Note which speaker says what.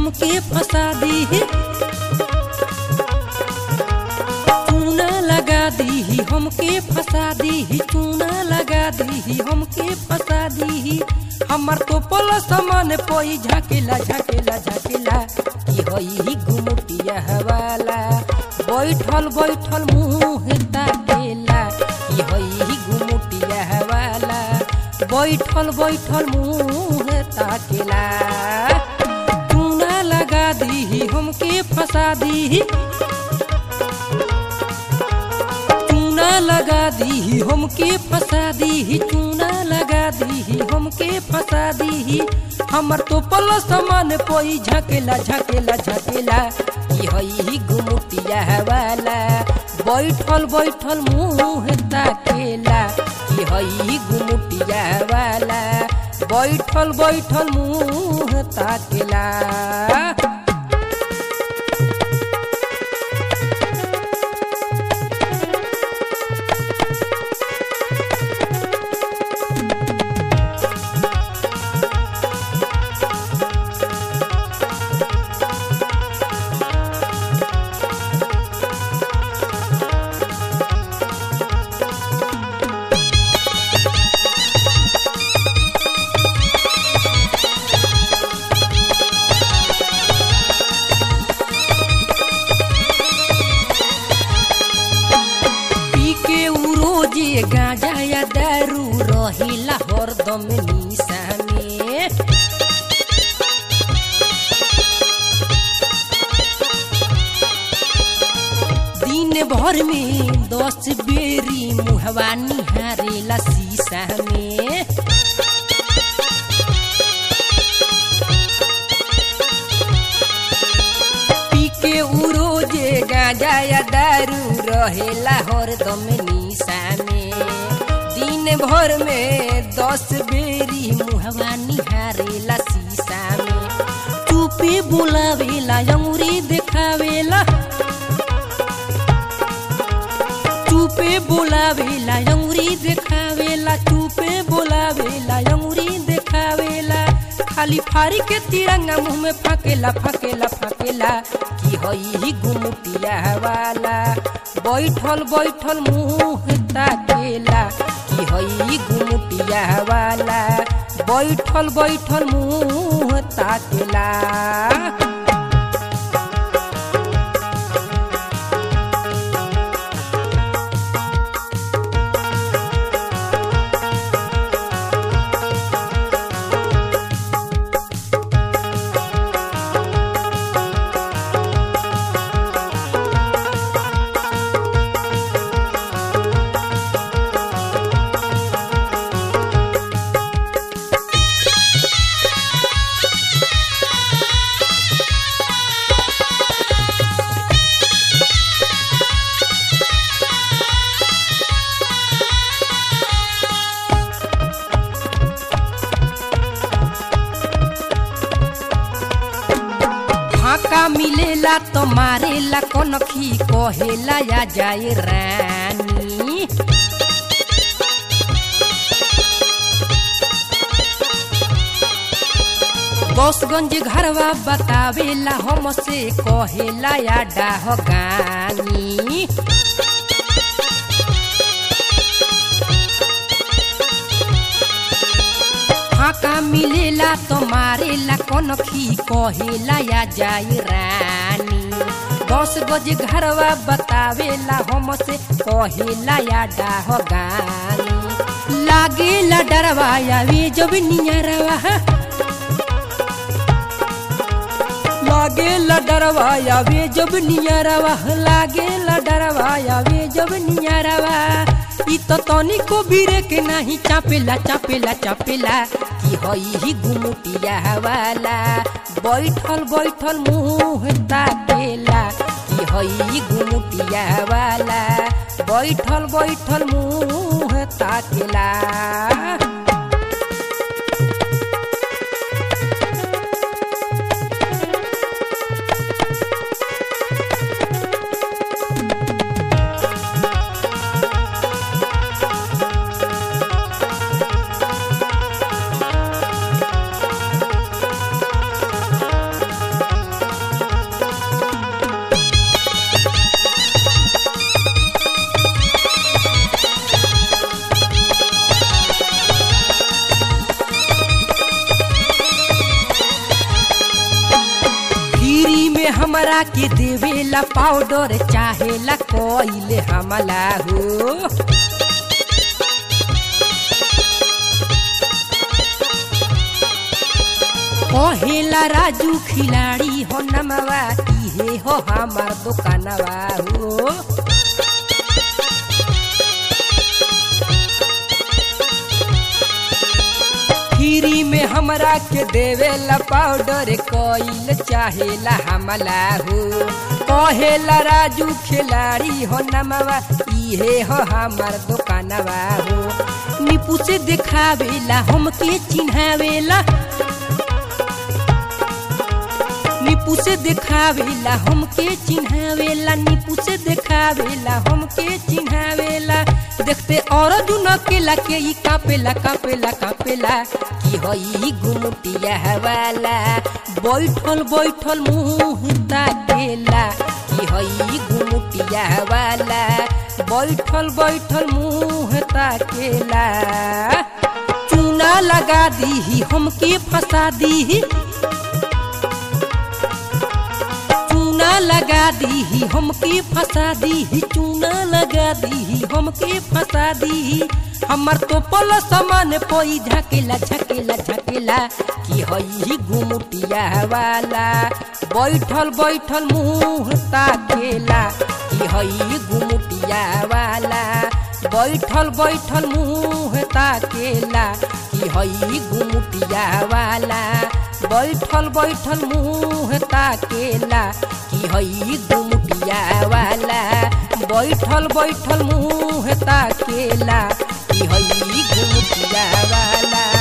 Speaker 1: हमके फंसा दी चूना लगा दी हमके फंसा दी चूना लगा दी हमके फंसा दी हमर तो पल समान पोई झकेला झकेला झकेला की हई गुमटिया हवाला बैठल बैठल मुंह ताकेला की हई गुमटिया हवाला बैठल बैठल मुंह ताकेला चूना लगा दी हमके फंसा दी चूना लगा दी हमके फंसा दी चूना लगा दी हमके फंसा दी हमर तो पल समान पोई झकेला झकेला झकेला की हई गुमटिया वाला बैठल बैठल मुंह ताकेला की हई गुमटिया वाला बैठल बैठल मुंह ताकेला पी के उ रोजे गांजा या दारू रहिला हरदम निशा में दिन भर में दस बेरी मुहवा निहारेला शीशा में पी के उ रोजे गांजा या दारू रहेला हरदम निशा में दिन भर में दस बेरी मुहवा निहारेला शीशा में चुपे बोलावेला अंगुरी देखावेला चुपे बोलावेला अंगुरी देखावेला चुपे बोलावेला अंगुरी देखावेला खाली फारी के तिरंगा मुंह में फाकेला फाकेला फाकेला की हई गुमटिया वाला बैठल बैठल मुंह ताकेला की हई गुमटिया वाला बैठल बैठल मुंह ताकेला फाका मिलेला तो मारेला कनखी कहेला या जाए रानी बसगंज घरवा बतावेला हमसे कहेला या डाह गानी फाका मिलेला तो मारेला कनखी कहेला या जाई रानी दस गज घरवा बतावेला हमसे कहेला या डाह गानी लागेला डरवा आवे जब नियरवा लागेला डरवा आवे जब नियरवा लागेला डरवा आवे जब नियरवा ई तो तनिको बिरे के नाही चापेला चापेला चापेला की हई गुमुटिया वाला बैठल बैठल मुंह ताकेला की हई गुमुटिया वाला बैठल बैठल मुंह ताकेला हमरा के देवेला पाउडर चाहेला कोइले हमला हो कहेला राजू खिलाड़ी हो नमवा इहे हो हमार दुकानवा हो फ्री में हमरा के देवेला पाउडर कोइल चाहेला हमला हो कहेला राजू खिलाड़ी हो नमवा इहे हो हमार दुकानवा हो निपू से देखावेला हमके चिन्हावेला निपू से देखावेला हमके चिन्हावेला निपू से देखावेला हमके चिन्हावेला देखते और दुन केला के ई कापेला कापेला कापेला की हई गुमटिया वाला बैठल बैठल मुंह ताकेला की हई गुमटिया वाला बैठल बैठल मुंह ताकेला चूना लगा दी हमके फंसा दी चूना लगा दी हमके फंसा दी चूना लगा दी हमके फंसा दी हमर तो पल समान पोई झकेला झकेला झकेला कि हई गुमुटिया वाला बैठल बैठल मुंह ताकेला कि हई गुमुटिया वाला बैठल बैठल मुंह ताकेला कि हई गुमुटिया वाला बैठल बैठल मुंह ताकेला कि हई गुमुटिया वाला बैठल बैठल मुंह ताकेला कि हई गुमुटिया वाला